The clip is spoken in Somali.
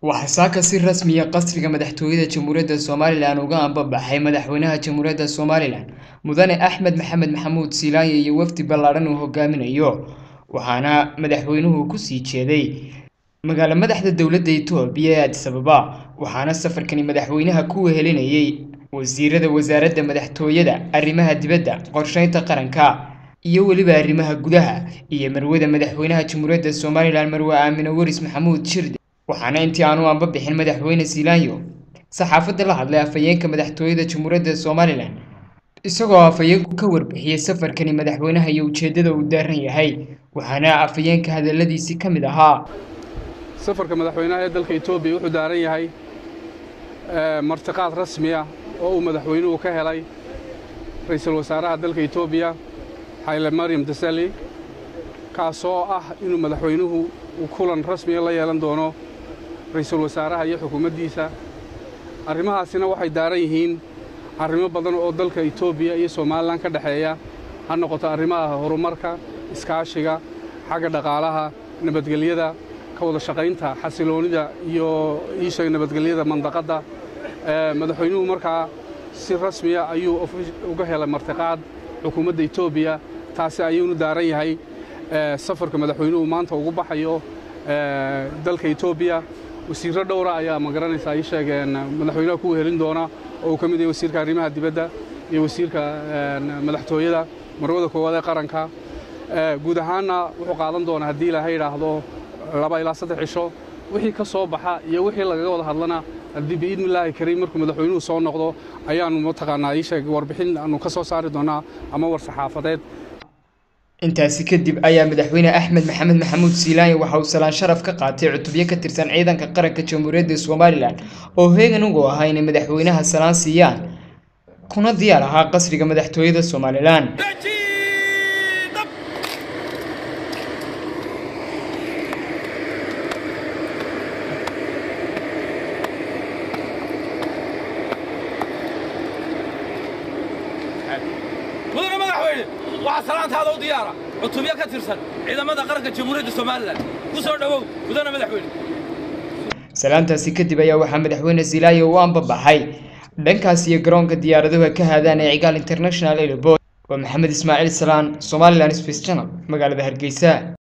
waxaa saaka si rasmiya qasriga madaxtooyada jamhuuriyadda somalilan uga ambabaxay madaxweynaha jamhuuriyadda somalilan mudane axmed maxamed maxamuud siilaaye iyo wafdi ballaadhan uu hogaaminayo waxaana madaxweynuhu kusii jeeday magaalo madaxda dowladda itoobiya ee adis ababa waxaana safarkani madaxweynaha ku wehelinayay wasiirada wasaaradda madaxtooyada arrimaha dibadda qorsheynta qaranka iyo weliba arrimaha gudaha iyo marwada madaxweynaha jamhuuriyadda somalilan marwe aamine waris maxamuud shirde waxaana intii aanu anba bixin madaxweyne siilaanyo saxaafadda la hadlay afhayeenka madaxtooyada jamhuuriyadda somalilan isagoo afhayeenku ka warbixiyey safarkani madaxweynaha iyo ujeeddada uu daaran yahay waxaana afhayeenka hadalladiisii ka mid ahaa safarka madaxweynaha ee dalka etoobiya wuxuu daaran yahay martiqaad rasmi ah oo uu madaxweynuhu ka helay ra'iisul wasaaraha dalka etoobiya xayle maryam dasali kaasoo ah inuu madaxweynuhu uu kulan rasmiya la yeelan doono ra'iisul wasaaraha iyo xukuumaddiisa arrimahaasina waxay daaran yihiin arrimo badan oo dalka etoobiya iyo somalilan ka dhexeeya ha noqoto arrimaha horumarka iskaashiga xagga dhaqaalaha nabadgelyada ka wada shaqaynta xasiloonnida iyo iisheeg nabadgelyada mandaqadda madaxweynuhu markaa si rasmiya ayuu uga helay martiqaad xukuumadda etoobiya taasi ayuunu daaran yahay safarka madaxweynuhu maanta ugu baxayo dalka etoobiya wasiirro dhowra ayaa ma garanaysaa ii sheegeen madaxweynaha ku wehelin doona oo uu ka mid yahay wasiirka arrimaha dibadda iyo wasiirka madaxtooyada marwada koowaad ee qaranka guud ahaanna wuxuu qaadan doonaa haddii ilaahay idhaahdo laba ilaa saddex cisho wixii ka soo baxa iyo wixii lagaga wada hadlana haddii biidnillaahi kariim markuu madaxweynuhu soo noqdo ayaannu mataqaanaa ii sheeg warbixin aanu ka soo saari doonaa ama war saxaafadeed intaasi kadib ayaa madaxweyne axmed maxamed maxamuud siilaanyo waxa uu salaan sharaf ka qaatay cutubyo ka tirsan ciidanka qaranka jamhuuriyadda somalilan oo heegan ugu ahaa inay madaxweynaha salaan siiyaan kuna diyaar ahaa qasriga madaxtooyada somalilan mudane madaxweyne waxaa salaantaada u diyaara cutubyo ka tirsan ciidamada qaranka jamhuuriyadda somalilan ku soo dhowow mudane madaxweyne salaantaasi kadib ayaa waxaa madaxweyne silaayo u ambabaxay dhankaas iyo garoonka diyaaraduhu ka haadaan ee cigaal international airport waa maxamed ismaaciil salaan somalilan space channel magaalada hargeysa